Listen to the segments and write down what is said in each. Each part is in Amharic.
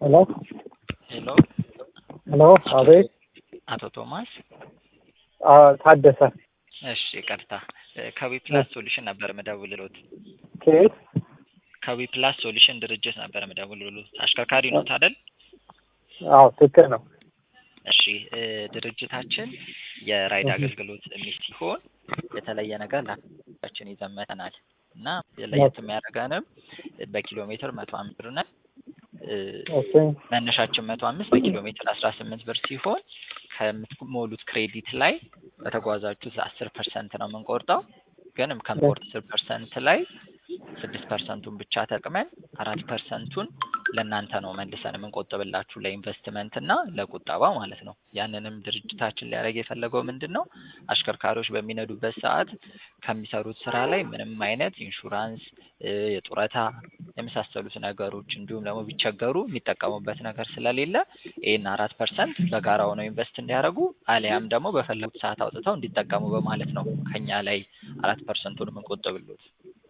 ሄሎ ሄሎ ሄሎ፣ አቤት። አቶ ቶማስ አ- ታደሰ እሺ ይቅርታ ከዊ ፕላስ ሶሉሽን ነበር ምደውልሎት ከየት? ከዊ ፕላስ ሶሉሽን ድርጅት ነበር ምደውልሎት አሽከርካሪ ኖት አይደል አዎ ትክክል ነው። እሺ እ ድርጅታችን የራይድ አገልግሎት የሚል ሲሆን የተለየ ነገር ለችን ይዘን መጥተናል እና ለየት የሚያደርገንም በኪሎ ሜትር መቶ አምስት ብር ነን እ ኦኬ መነሻችን መቶ አምስት በኪሎ ሜትር አስራ ስምንት ብር ሲሆን ከምትሞሉት ክሬዲት ላይ በተጓዛችሁት አስር ፐርሰንት ነው የምንቆርጠው ግን ከምንቆርጥ አስር ፐርሰንት ላይ ስድስት ፐርሰንቱን ብቻ ተቅመን አራት ፐርሰንቱን ለእናንተ ነው መልሰን የምንቆጥብላችሁ ለኢንቨስትመንት እና ለቁጠባ ማለት ነው። ያንንም ድርጅታችን ሊያደርግ የፈለገው ምንድን ነው? አሽከርካሪዎች በሚነዱበት ሰዓት ከሚሰሩት ስራ ላይ ምንም አይነት ኢንሹራንስ እ የጡረታ የመሳሰሉት ነገሮች እንዲሁም ደግሞ ቢቸገሩ የሚጠቀሙበት ነገር ስለሌለ ይህን አራት ፐርሰንት በጋራ ሆነው ኢንቨስት እንዲያደርጉ አሊያም ደግሞ በፈለጉት ሰዓት አውጥተው እንዲጠቀሙ በማለት ነው ከኛ ላይ አራት ፐርሰንቱን የምንቆጥብሎት።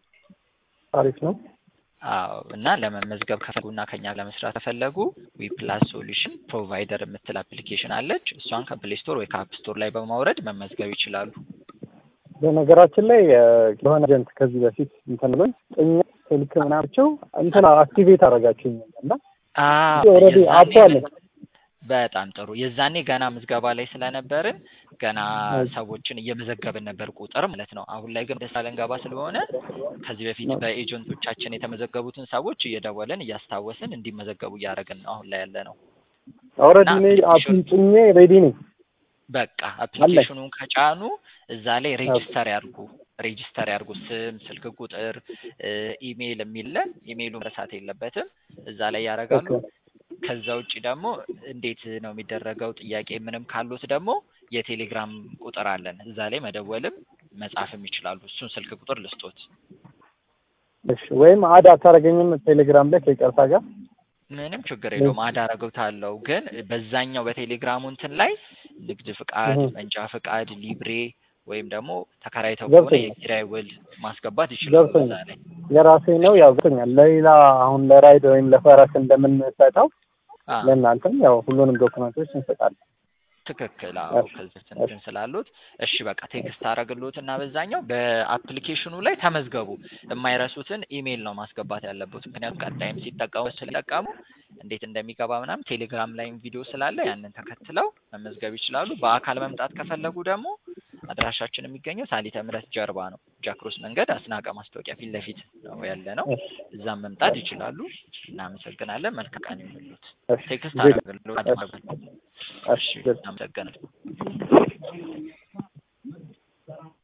አሪፍ ነው። አዎ እና ለመመዝገብ ከፈለጉና ከኛ ለመስራት ከፈለጉ ዊ ፕላስ ሶሉሽን ፕሮቫይደር የምትል አፕሊኬሽን አለች። እሷን ከፕሌይ ስቶር ወይ ከአፕ ስቶር ላይ በማውረድ መመዝገብ ይችላሉ። በነገራችን ላይ እ የሆነ ኤጀንት ከዚህ በፊት እንትን ብሎኝ ጥኛ ስልክ ምናምቸው እንትን አክቲቬት አደረጋችሁኝ እና ኦልሬዲ አፕ አለ። በጣም ጥሩ። የዛኔ ገና ምዝገባ ላይ ስለነበርን ገና ሰዎችን እየመዘገብን ነበር ቁጥር ማለት ነው። አሁን ላይ ግን ደስታ ልንገባ ስለሆነ ከዚህ በፊት በኤጀንቶቻችን የተመዘገቡትን ሰዎች እየደወልን እያስታወስን እንዲመዘገቡ እያደረግን ነው አሁን ላይ ያለ ነው። ኦልሬዲ እኔ አፑን ጭኜ ሬዲ ነኝ። በቃ አፕሊኬሽኑን ከጫኑ እዛ ላይ ሬጂስተር ያርጉ ሬጂስተር ያርጉ ስም፣ ስልክ ቁጥር፣ ኢሜይል የሚለ ኢሜይሉ መረሳት የለበትም እዛ ላይ ያደርጋሉ። ከዛ ውጭ ደግሞ እንዴት ነው የሚደረገው ጥያቄ ምንም ካሉት ደግሞ የቴሌግራም ቁጥር አለን እዛ ላይ መደወልም መጻፍም ይችላሉ። እሱን ስልክ ቁጥር ልስጦት። እሺ ወይም አድ አታደርገኝም ቴሌግራም ላይ ከይቅርታ ጋር ምንም ችግር የለውም አዳረገውታለሁ። ግን በዛኛው በቴሌግራሙ እንትን ላይ ንግድ ፍቃድ፣ መንጃ ፍቃድ፣ ሊብሬ ወይም ደግሞ ተከራይተው ከሆነ ገብቶኛል። የኪራይ ውል ማስገባት ይችላሉ እዛ ገብቶኛል። ላይ። የራሴ ነው ያው ገብቶኛል። ለሌላ አሁን ለራይድ ወይም ለፈረስ እንደምንሰጠው አዎ ለእናንተም ያው ሁሉንም ዶክመንቶች እንሰጣለን። ትክክል። አዎ እሺ፣ ከዚህ እንትን ስላሉት እሺ በቃ ቴክስት አረግሎት እና በዛኛው በአፕሊኬሽኑ ላይ ተመዝገቡ። የማይረሱትን ኢሜይል ነው ማስገባት ያለበት። ምክንያቱም ቀጣይም ሲጠቀሙ ስለጠቀሙ እንዴት እንደሚገባ ምናምን ቴሌግራም ላይም ቪዲዮ ስላለ ያንን ተከትለው መመዝገብ ይችላሉ። በአካል መምጣት ከፈለጉ ደግሞ አድራሻችን የሚገኘው ሳሊተ ምሕረት ጀርባ ነው። ጃክሮስ መንገድ አስናቀ ማስታወቂያ ፊት ለፊት ነው ያለ ነው። እሺ፣ እዛም መምጣት ይችላሉ። እናመሰግናለን። መልካም ቀን ይሁንልዎት። እሺ፣ ቴክስት ዜና- አረግሎት። እሺ፣ እሺ፣ እሺ፣ እናመሰግናለን።